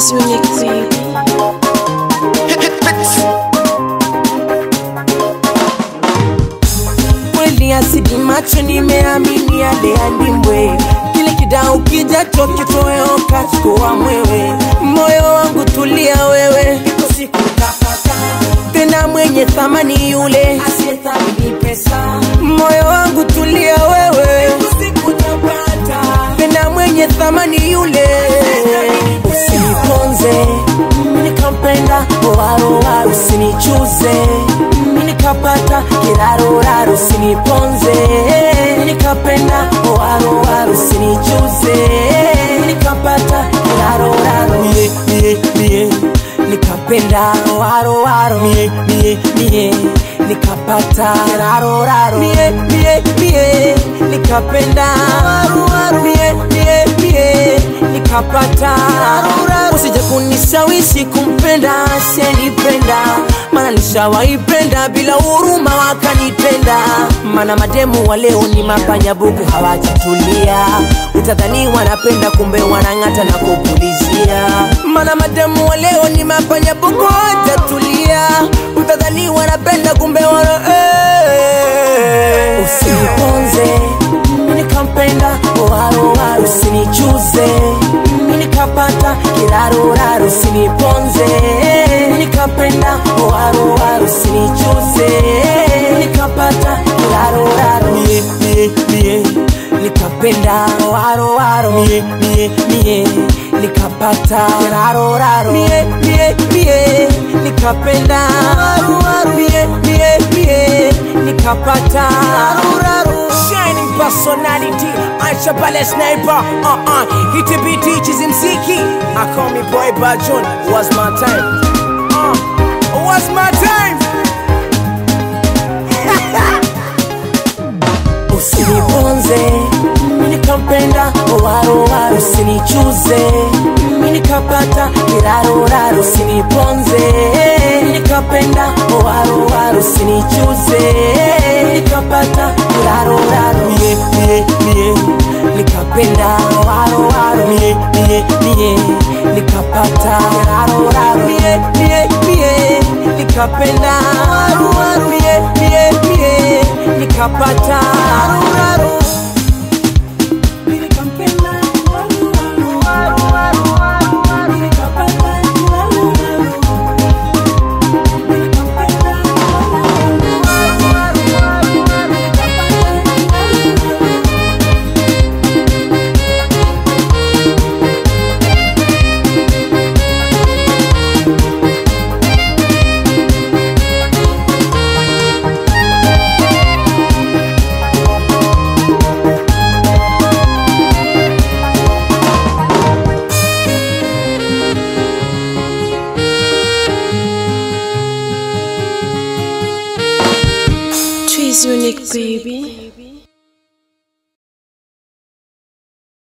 Trees unique baby. kweli asidi macho nimeamini yale andimwe kile kidao kijacho kitoweo kachukua mwewe moyo wangu tulia wewe Iko siku utapata tena mwenye thamani yule asiyethamini pesa moyo wangu tulia wewe Iko siku utapata tena mwenye thamani yule usiniponze nikampenda owarowa usinichuze nikapata kiraroraro usiniponze nikapenda owarowa usinichuze nikapata kiraroraro mie mie mie nikapenda owaroaro mie mie mie nikapata kiraroraro mie mie mie nikapenda owaroaro mie mie mie nikapata usije kunishawishi kumpenda asiyenipenda mana nishawaipenda bila huruma wakanitenda mana mademu wa leo ni mapanyabugu hawajatulia utadhani wanapenda kumbe wanang'ata na kupulizia mana mademu wa leo ni mapanyabugu hawajatulia utadhani wanapenda kumbe wana eh. usiniponze nikampenda oaroa usinichuze nikapata kiraroraro usiniponze nikapenda oaroa usinichuze nikapata kiraroraro mie mie mie nikapenda oaroaro mie mie mie nikapata kiraroraro mie mie mie nikapenda oaroaro mie mie mie nikapata kiraroraro shining personality Aisha Pale Sniper uh uh Hit the beat teaches him Ziki I call me boy Bajon Was my time uh Was my time Usiniponze nikampenda owarowa usinichuze nikapata kiraroraro usiniponze nikapenda owarowa usinichuze nikapata kiraroraro mie mie mie nikapenda owaroaro mie mie mie nikapata kiraroraro mie mie mie nikapenda owaroaro mie mie mie nikapata kiraroraro Trees unique baby.